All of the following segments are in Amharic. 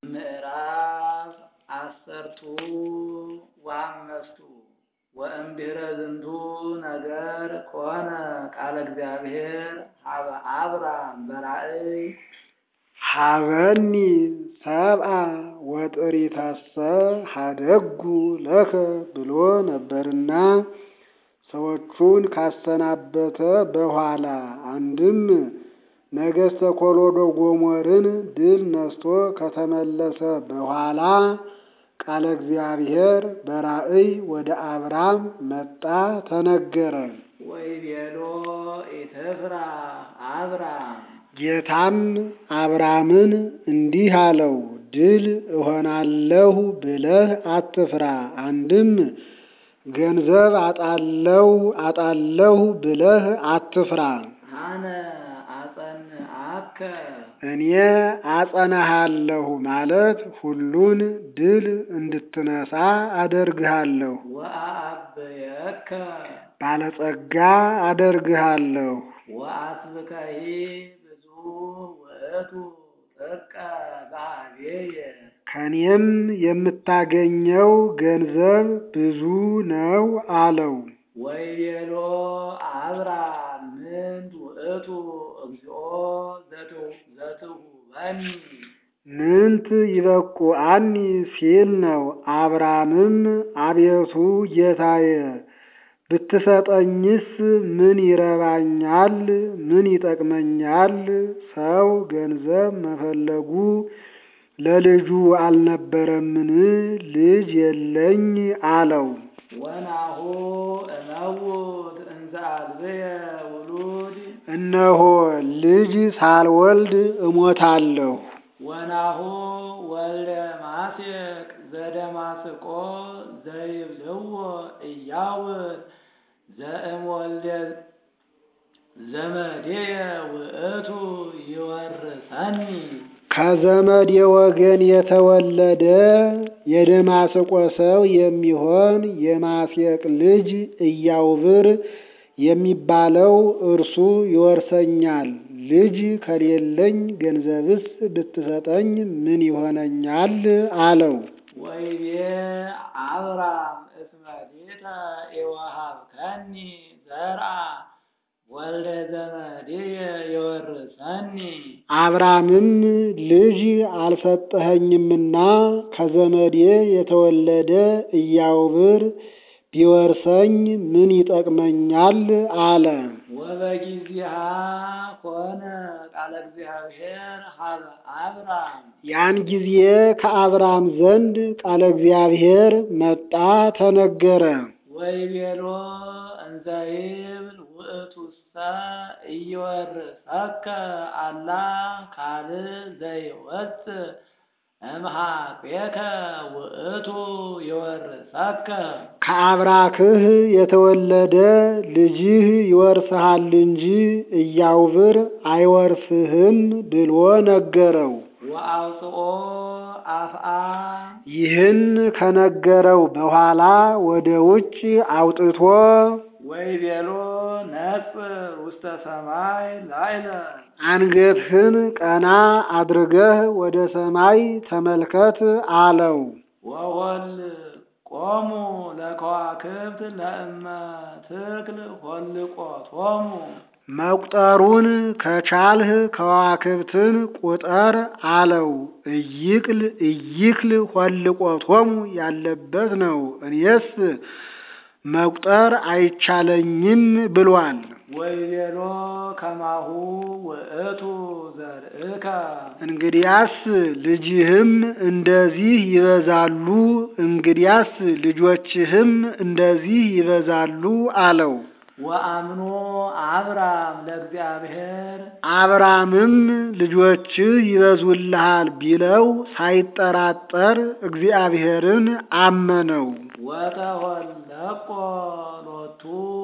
ምዕራፍ አሰርቱ ወአምስቱ ወእምድኅረ ዝንቱ ነገር ኮነ ቃለ እግዚአብሔር ሀበ አብራም በራእይ ሀበኒ ሰብአ ወጥሪተሰ ሀደጉ ለከ ብሎ ነበርና ሰዎቹን ካሰናበተ በኋላ አንድም ነገሥተ ኮሎዶ ጎሞርን ድል ነስቶ ከተመለሰ በኋላ ቃለ እግዚአብሔር በራእይ ወደ አብራም መጣ ተነገረ። ወይቤሎ ኢትፍራ አብራም ጌታም አብራምን እንዲህ አለው፣ ድል እሆናለሁ ብለህ አትፍራ። አንድም ገንዘብ አጣለሁ አጣለሁ ብለህ አትፍራ። አነ አጸንዐከ እኔ አጸናሃለሁ ማለት ሁሉን ድል እንድትነሳ አደርግሃለሁ፣ ወአአብየከ ባለጸጋ አደርግሃለሁ። ወአስብከሂ ብዙ ውእቱ ጥቀ በኀቤየ ከኔም የምታገኘው ገንዘብ ብዙ ነው አለው። ወይቤሎ አብራም ምንት ውእቱ እግዚኦ ዘትሁበኒ ምንት ይበቁአኒ ሲል ነው። አብራምም አቤቱ ጌታዬ ብትሰጠኝስ ምን ይረባኛል? ምን ይጠቅመኛል? ሰው ገንዘብ መፈለጉ ለልጁ አልነበረምን? ልጅ የለኝ አለው። ወናሁ እመውት እንዘ አልብየ ውሉድ እነሆ ልጅ ሳልወልድ እሞታለሁ። ወናሁ ወልደ ማሴቅ ዘደማስቆ ዘይብልዎ ኢያውት ዘእምወልደ ዘመዴየ ውእቱ ይወርሰኒ ከዘመድ የወገን የተወለደ የደማስቆ ሰው የሚሆን የማሴቅ ልጅ ኢያውብር የሚባለው እርሱ ይወርሰኛል። ልጅ ከሌለኝ ገንዘብስ ብትሰጠኝ ምን ይሆነኛል? አለው። ወይቤ አብራም እስመ ዲተ ኢወሀብከኒ ዘርአ ወልደ ዘመዴየ ይወርሰኒ አብራምም ልጅ አልሰጠኸኝምና ከዘመዴ የተወለደ ኢያውብር ቢወርሰኝ ምን ይጠቅመኛል? አለ። ወበጊዜሃ ኮነ ቃለ እግዚአብሔር ሀበ አብራም ያን ጊዜ ከአብራም ዘንድ ቃለ እግዚአብሔር መጣ ተነገረ። ወይቤሎ እንዘ ይብል ውእቱሰ ኢይወርሰከ አላ ካልእ ዘይወፅእ እምኀቤከ ውእቱ ይወርሰከ ከአብራክህ የተወለደ ልጅህ ይወርስሃል እንጂ ኢያውብር አይወርስህም ብሎ ነገረው። ወአውፅኦ አፍአ ይህን ከነገረው በኋላ ወደ ውጭ አውጥቶ ወይቤሎ ነጽር ውስተ ሰማይ ላዕለ አንገትህን ቀና አድርገህ ወደ ሰማይ ተመልከት አለው። ወወል ቆሙ ለከዋክብት ለእመ ትክል ሆልቆቶሙ መቁጠሩን ከቻልህ ከዋክብትን ቁጠር አለው። እይክል እይክል ሆልቆቶሙ ያለበት ነው። እኔስ መቁጠር አይቻለኝም ብሏል። ወይቤሎ ከማሁ ውእቱ ዘርእከ እንግዲያስ ልጅህም እንደዚህ ይበዛሉ፣ እንግዲያስ ልጆችህም እንደዚህ ይበዛሉ አለው። ወአምኖ አብራም ለእግዚአብሔር አብራምም ልጆችህ ይበዙልሃል ቢለው ሳይጠራጠር እግዚአብሔርን አመነው። ወተወለቆ ሎቱ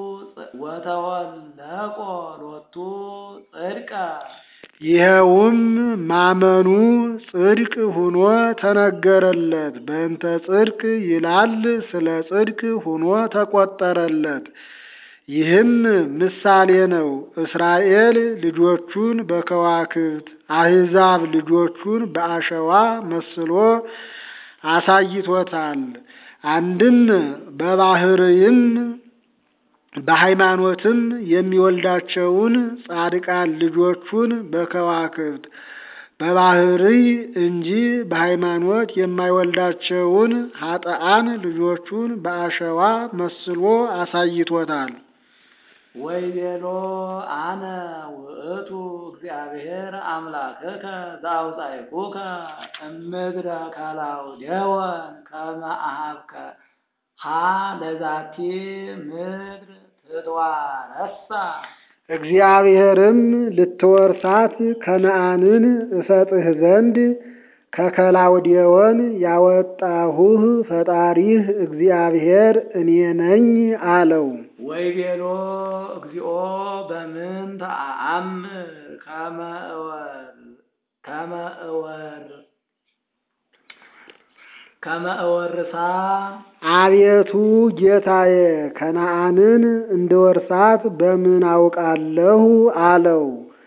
ወተወለቆ ሎቱ ጽድቀ ይኸውም ማመኑ ጽድቅ ሆኖ ተነገረለት። በእንተ ጽድቅ ይላል፣ ስለ ጽድቅ ሆኖ ተቆጠረለት። ይህም ምሳሌ ነው። እስራኤል ልጆቹን በከዋክብት አሕዛብ ልጆቹን በአሸዋ መስሎ አሳይቶታል። አንድም በባህርይም በሃይማኖትም የሚወልዳቸውን ጻድቃን ልጆቹን በከዋክብት በባህርይ እንጂ በሃይማኖት የማይወልዳቸውን ኃጥአን ልጆቹን በአሸዋ መስሎ አሳይቶታል። ወይቤሎ አነ ውእቱ እግዚአብሔር አምላክከ ዘአውፃእኩከ እምድረ ካላውዴዎን ከመ አኀብከ ሀ ለዛቲ ምድር ትትዋረሳ እግዚአብሔርም ልትወርሳት ከነዓንን እሰጥህ ዘንድ ከከላውዴዎን ያወጣሁህ ፈጣሪህ እግዚአብሔር እኔ ነኝ አለው። ወይቤሎ እግዚኦ በምንተ አአምር ከመ እወር ከመ እወር ከመ እወርሳ አቤቱ ጌታዬ ከነዓንን እንድወርሳት በምን አውቃለሁ አለው።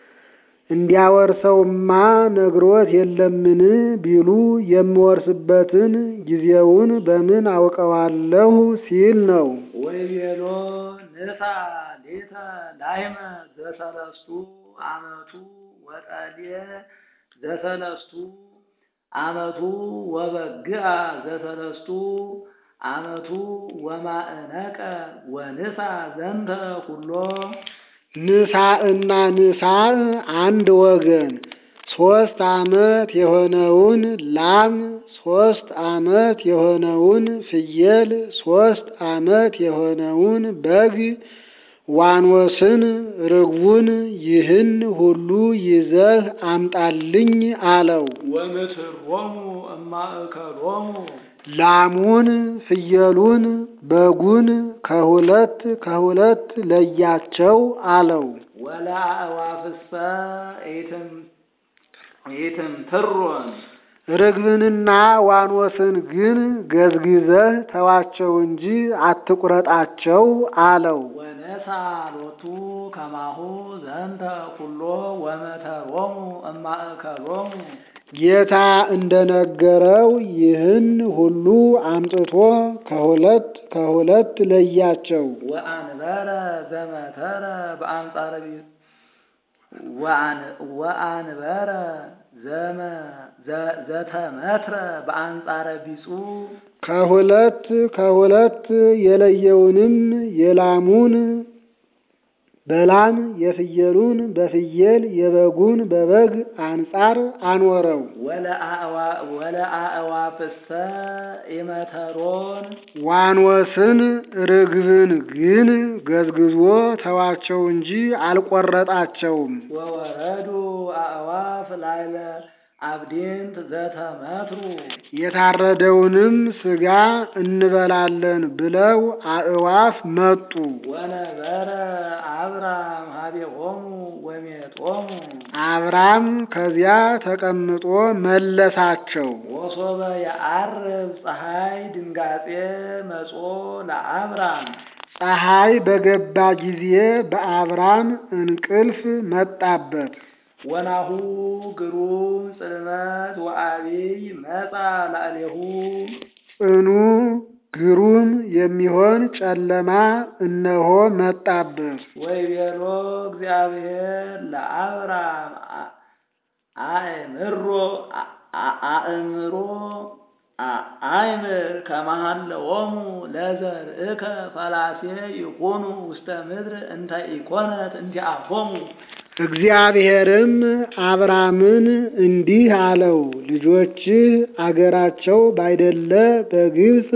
እንዲያወርሰውማ ነግሮት የለምን ቢሉ የምወርስበትን ጊዜውን በምን አውቀዋለሁ ሲል ነው። ወይቤሎ ንሳ ሌተ ላይመ ዘሰለስቱ አመቱ ወጠልየ ዘሰለስቱ አመቱ ወበግአ ዘሰለስቱ አመቱ ወማእነቀ ወንሳ ዘንተ ኩሎ ንሳ እና ንሳ አንድ ወገን ሶስት አመት የሆነውን ላም ሶስት አመት የሆነውን ፍየል ሶስት አመት የሆነውን በግ ዋኖስን ርግቡን ይህን ሁሉ ይዘህ አምጣልኝ አለው። ወምትሮሙ እማእከሎሙ ላሙን ፍየሉን በጉን ከሁለት ከሁለት ለያቸው አለው። ወለአእዋፍሰ ኢትም ኢትም ትሮን ርግብንና ዋኖስን ግን ገዝግዘህ ተዋቸው እንጂ አትቁረጣቸው አለው። ወነሳ ሎቱ ከማሁ ዘንተ ኩሎ ወመተሮሙ እማእከሎሙ ጌታ እንደነገረው ይህን ሁሉ አምጥቶ ከሁለት ከሁለት ለያቸው። ወአንበረ ዘመተረ በአንጻረ ቢ- ወአን- ወአንበረ ዘመ ዘ- ዘተመትረ በአንጻረ ቢጹ ከሁለት ከሁለት የለየውንም የላሙን በላም የፍየሉን በፍየል የበጉን በበግ አንጻር አኖረው። ወለአእዋ- ወለአእዋፍሰ ኢመተሮን ዋኖስን ርግብን ግን ገዝግዞ ተዋቸው እንጂ አልቆረጣቸውም። ወወረዱ አእዋፍ ላይለ አብዲንት ዘተመትሩ የታረደውንም ሥጋ እንበላለን ብለው አእዋፍ መጡ። ወነበረ አብራም ሀቤሆሙ ወሜጦሙ አብራም ከዚያ ተቀምጦ መለሳቸው። ወሶበ የዐርብ ፀሐይ ድንጋጼ መጾ ለአብራም ፀሐይ በገባ ጊዜ በአብራም እንቅልፍ መጣበት። ወናሁ ግሩም ጽልመት ወአቢይ መጻ ላዕሌሁ ጽኑ ግሩም የሚሆን ጨለማ እነሆ መጣበት። ወይቤሎ እግዚአብሔር ለአብራም አ- አእምሮ አ- አ- አእምሮ አ- አእምር ከመሃለዎሙ ለዘርእከ ፈላሴ ይኩኑ ውስተ ምድር እንተ ኢኮነት እንቲአሆሙ እግዚአብሔርም አብራምን እንዲህ አለው፣ ልጆችህ አገራቸው ባይደለ በግብፅ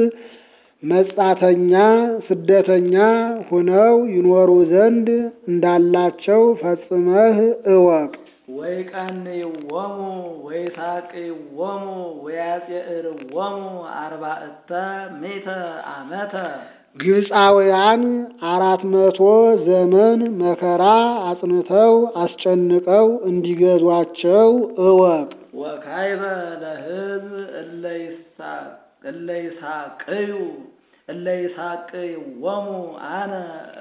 መጻተኛ ስደተኛ ሁነው ይኖሩ ዘንድ እንዳላቸው ፈጽመህ እወቅ። ወይቀንይዎሙ ወይሳቅይዎሙ ወያጼእርዎሙ አርባዕተ ምእተ ዓመተ ግብፃውያን አራት መቶ ዘመን መከራ አጽንተው አስጨንቀው እንዲገዟቸው እወቅ። ወካይበ ለሕዝብ እለ ይሳ- እለ ይሳቅዩ እለ ይሳቅይዎሙ አነ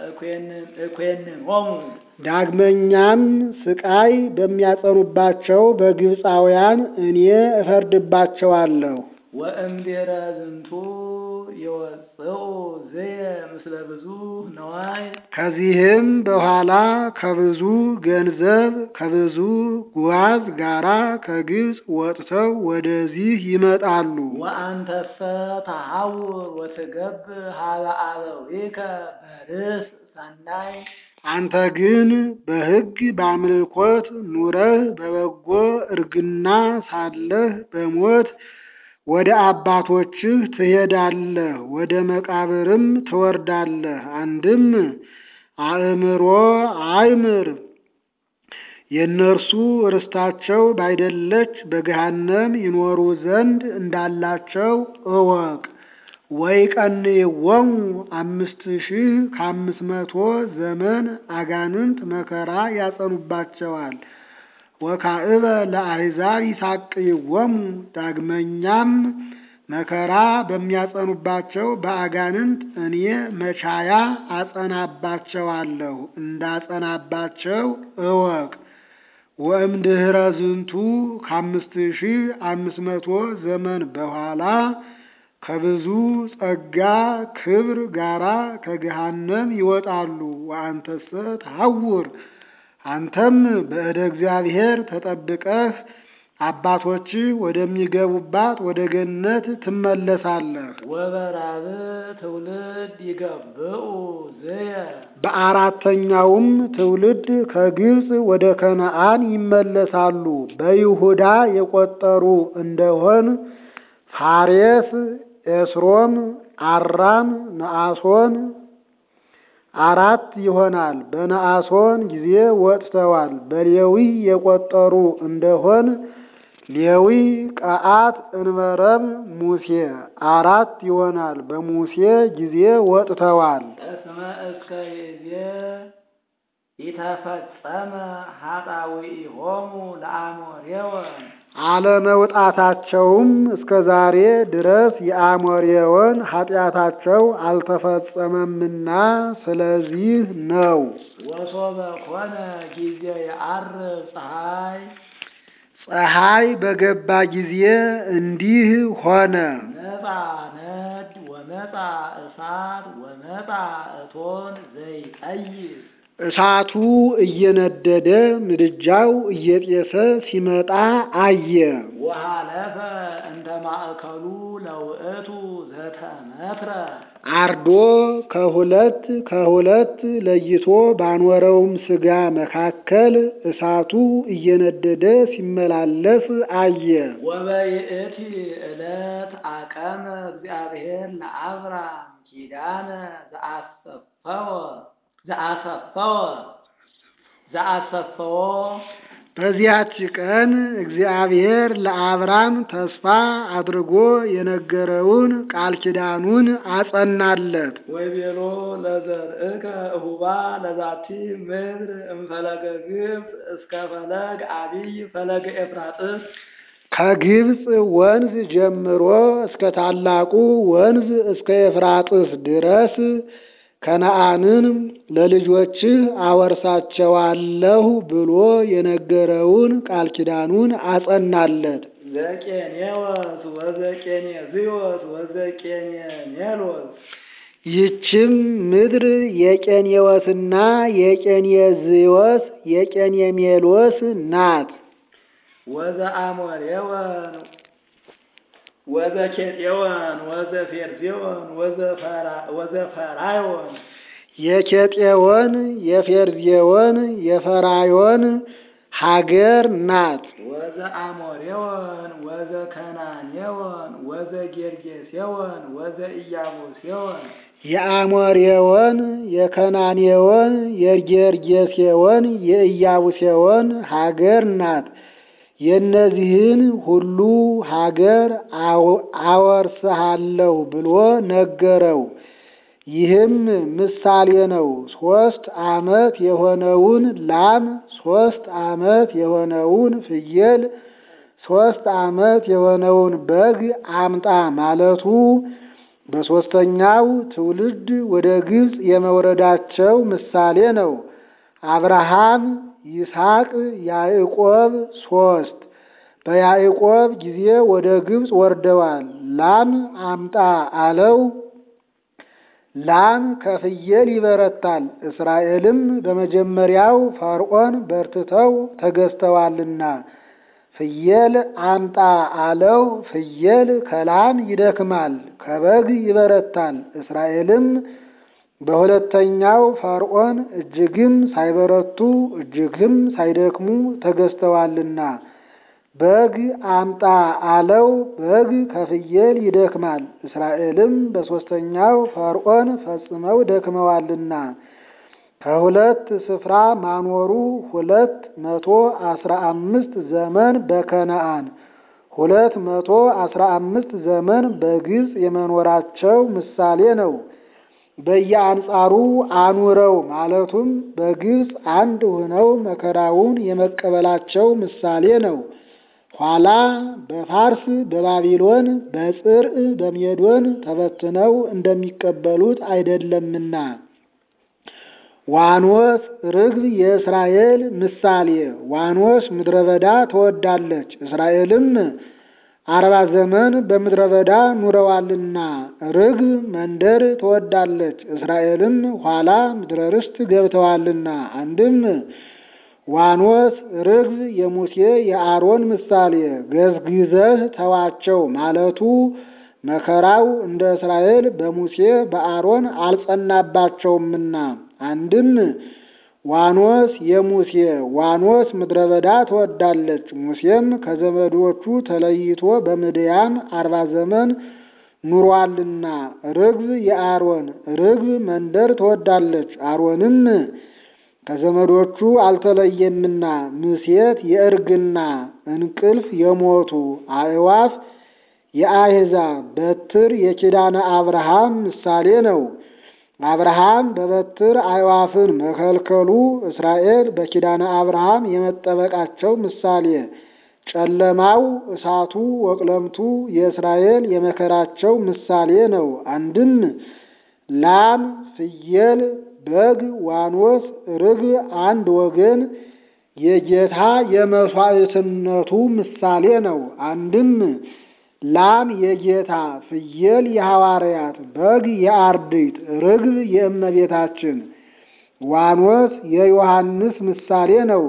እኮንኖሙ ዳግመኛም ስቃይ በሚያጸኑባቸው በግብፃውያን እኔ እፈርድባቸዋለሁ። ወእምድኅረ ዝንቱ የወፅኡ ዝየ ምስለ ብዙ ነዋይ ከዚህም በኋላ ከብዙ ገንዘብ ከብዙ ጓዝ ጋራ ከግብፅ ወጥተው ወደዚህ ይመጣሉ። ወአንተሰ ተሐውር ወትገብ ሀበ አበዊከ በርእስ ሰናይ አንተ ግን በሕግ በአምልኮት ኑረህ በበጎ እርግና ሳለህ በሞት ወደ አባቶችህ ትሄዳለህ፣ ወደ መቃብርም ትወርዳለህ። አንድም አእምሮ አይምር የእነርሱ ርስታቸው ባይደለች በገሃነም ይኖሩ ዘንድ እንዳላቸው እወቅ። ወይ ቀንይዎሙ አምስት ሺህ ከአምስት መቶ ዘመን አጋንንት መከራ ያጸኑባቸዋል። ወካዕበ ለአሕዛብ ይሳቅይዎሙ ዳግመኛም መከራ በሚያጸኑባቸው በአጋንንት እኔ መቻያ አጸናባቸዋለሁ እንዳጸናባቸው እወቅ። ወእምድኅረ ዝንቱ ከአምስት ሺህ አምስት መቶ ዘመን በኋላ ከብዙ ጸጋ ክብር ጋራ ከገሃነም ይወጣሉ። ወአንተሰ ተሐውር አንተም በእደ እግዚአብሔር ተጠብቀህ አባቶችህ ወደሚገቡባት ወደ ገነት ትመለሳለህ። ወበራብ ትውልድ ይገብኡ ዝየ በአራተኛውም ትውልድ ከግብፅ ወደ ከነዓን ይመለሳሉ። በይሁዳ የቆጠሩ እንደሆን ፋሬስ፣ ኤስሮም፣ አራም፣ ነአሶን አራት ይሆናል። በነአሶን ጊዜ ወጥተዋል። በሌዊ የቆጠሩ እንደሆን ሌዊ፣ ቀዓት፣ እንበረም፣ ሙሴ አራት ይሆናል። በሙሴ ጊዜ ወጥተዋል። እስመ እስከ ይዜ ኢተፈጸመ ኃጣውኢሆሙ ለአሞሬወን አለመውጣታቸውም እስከ ዛሬ ድረስ የአሞሬወን ኃጢአታቸው አልተፈጸመምና ስለዚህ ነው። ወሶበ ኮነ ጊዜ የዐርብ ፀሐይ ፀሐይ በገባ ጊዜ እንዲህ ሆነ። መጻ ነድ ወመጻ እሳት ወመጻ እቶን ዘይቀይስ እሳቱ እየነደደ ምድጃው እየጤሰ ሲመጣ አየ። ወሃለፈ እንተ ማእከሉ ለውእቱ ዘተመትረ አርዶ ከሁለት ከሁለት ለይቶ ባኖረውም ሥጋ መካከል እሳቱ እየነደደ ሲመላለስ አየ። ወበይእቲ ዕለት አቀመ እግዚአብሔር ለአብራም ኪዳነ ዘአሰፈወ ዘአሰፈወ ዘአሰፈዎ በዚያች ቀን እግዚአብሔር ለአብራም ተስፋ አድርጎ የነገረውን ቃል ኪዳኑን አጸናለት። ወይቤሎ ለዘርእከ እሁባ ለዛቲ ምድር እምፈለገ ግብፅ እስከ ፈለግ አቢይ ፈለገ ኤፍራጥስ ከግብፅ ወንዝ ጀምሮ እስከ ታላቁ ወንዝ እስከ ኤፍራጥስ ድረስ ከነዓንን ለልጆችህ አወርሳቸዋለሁ ብሎ የነገረውን ቃል ኪዳኑን አጸናለት። ዘቄኔወስ ወዘቄኔዝዮስ ወዘቄኔሜሎስ ይህችም ምድር የቄኔዎስና የቄኔዝዮስ የቄኔሜሎስ ናት። ወዘአሞሬወን ወዘኬጤወን ወዘፌርዜወን ወዘፈራዮን የኬጤዎን የፌርዜዎን የፈራዮን ሀገር ናት። ወዘአሞሬወን ወዘከናኔወን ወዘጌርጌሴወን ወዘኢያቡሴወን የአሞሬዎን የከናኔዎን የጌርጌሴዎን የኢያቡሴዎን ሀገር ናት። የእነዚህን ሁሉ ሀገር አወርስሃለሁ ብሎ ነገረው። ይህም ምሳሌ ነው። ሶስት ዓመት የሆነውን ላም፣ ሶስት ዓመት የሆነውን ፍየል፣ ሶስት ዓመት የሆነውን በግ አምጣ ማለቱ በሦስተኛው ትውልድ ወደ ግብፅ የመውረዳቸው ምሳሌ ነው። አብርሃም፣ ይስሐቅ፣ ያዕቆብ ሶስት በያዕቆብ ጊዜ ወደ ግብፅ ወርደዋል። ላም አምጣ አለው። ላም ከፍየል ይበረታል። እስራኤልም በመጀመሪያው ፈርዖን በርትተው ተገዝተዋልና ፍየል አምጣ አለው። ፍየል ከላም ይደክማል፣ ከበግ ይበረታል። እስራኤልም በሁለተኛው ፈርዖን እጅግም ሳይበረቱ እጅግም ሳይደክሙ ተገዝተዋልና በግ አምጣ አለው። በግ ከፍየል ይደክማል። እስራኤልም በሦስተኛው ፈርዖን ፈጽመው ደክመዋልና ከሁለት ስፍራ ማኖሩ ሁለት መቶ አስራ አምስት ዘመን በከነአን ሁለት መቶ አስራ አምስት ዘመን በግብፅ የመኖራቸው ምሳሌ ነው። በየአንጻሩ አኑረው ማለቱም በግብፅ አንድ ሆነው መከራውን የመቀበላቸው ምሳሌ ነው። ኋላ በፋርስ በባቢሎን በጽርዕ በሜዶን ተበትነው እንደሚቀበሉት አይደለምና። ዋኖስ ርግብ የእስራኤል ምሳሌ። ዋኖስ ምድረ በዳ ትወዳለች፣ እስራኤልም አርባ ዘመን በምድረ በዳ ኑረዋልና። ርግብ መንደር ትወዳለች፣ እስራኤልም ኋላ ምድረ ርስት ገብተዋልና። አንድም ዋኖስ ርግብ የሙሴ የአሮን ምሳሌ። ገዝግዘህ ተዋቸው ማለቱ መከራው እንደ እስራኤል በሙሴ በአሮን አልጸናባቸውምና። አንድም ዋኖስ የሙሴ ዋኖስ ምድረ በዳ ትወዳለች፣ ሙሴም ከዘመዶቹ ተለይቶ በምድያም አርባ ዘመን ኑሯልና። ርግብ የአሮን ርግብ መንደር ትወዳለች፣ አሮንም ከዘመዶቹ አልተለየምና። ምሴት የእርግና እንቅልፍ የሞቱ አእዋፍ የአሕዛብ በትር የኪዳነ አብርሃም ምሳሌ ነው። አብርሃም በበትር አዕዋፍን መከልከሉ እስራኤል በኪዳነ አብርሃም የመጠበቃቸው ምሳሌ፣ ጨለማው እሳቱ ወቅለምቱ የእስራኤል የመከራቸው ምሳሌ ነው። አንድም ላም፣ ፍየል፣ በግ፣ ዋኖስ፣ ርግብ አንድ ወገን የጌታ የመሥዋዕትነቱ ምሳሌ ነው። አንድም ላም የጌታ ፍየል የሐዋርያት በግ የአርድእት ርግብ የእመቤታችን ዋኖስ የዮሐንስ ምሳሌ ነው።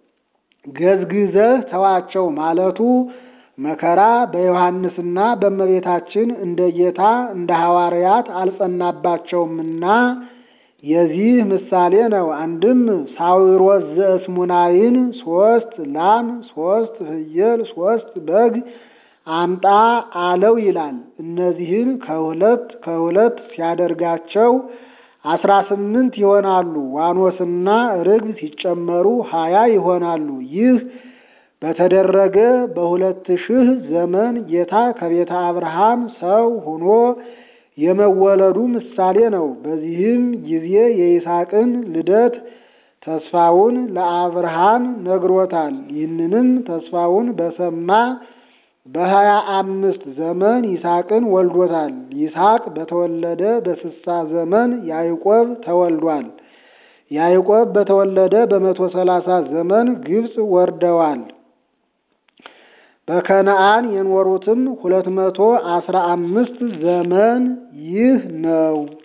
ገዝግዘህ ተዋቸው ማለቱ መከራ በዮሐንስና በእመቤታችን እንደ ጌታ እንደ ሐዋርያት አልጸናባቸውምና የዚህ ምሳሌ ነው። አንድም ሳዊሮስ ዘእስሙናይን ሶስት ላም ሶስት ፍየል ሶስት በግ አምጣ አለው ይላል። እነዚህን ከሁለት ከሁለት ሲያደርጋቸው አስራ ስምንት ይሆናሉ። ዋኖስና ርግብ ሲጨመሩ ሀያ ይሆናሉ። ይህ በተደረገ በሁለት ሺህ ዘመን ጌታ ከቤተ አብርሃም ሰው ሆኖ የመወለዱ ምሳሌ ነው። በዚህም ጊዜ የይስሐቅን ልደት ተስፋውን ለአብርሃም ነግሮታል። ይህንንም ተስፋውን በሰማ በሀያ አምስት ዘመን ይስሐቅን ወልዶታል። ይስሐቅ በተወለደ በስሳ ዘመን ያዕቆብ ተወልዷል። ያዕቆብ በተወለደ በመቶ ሰላሳ ዘመን ግብፅ ወርደዋል። በከነአን የኖሩትም ሁለት መቶ አስራ አምስት ዘመን ይህ ነው።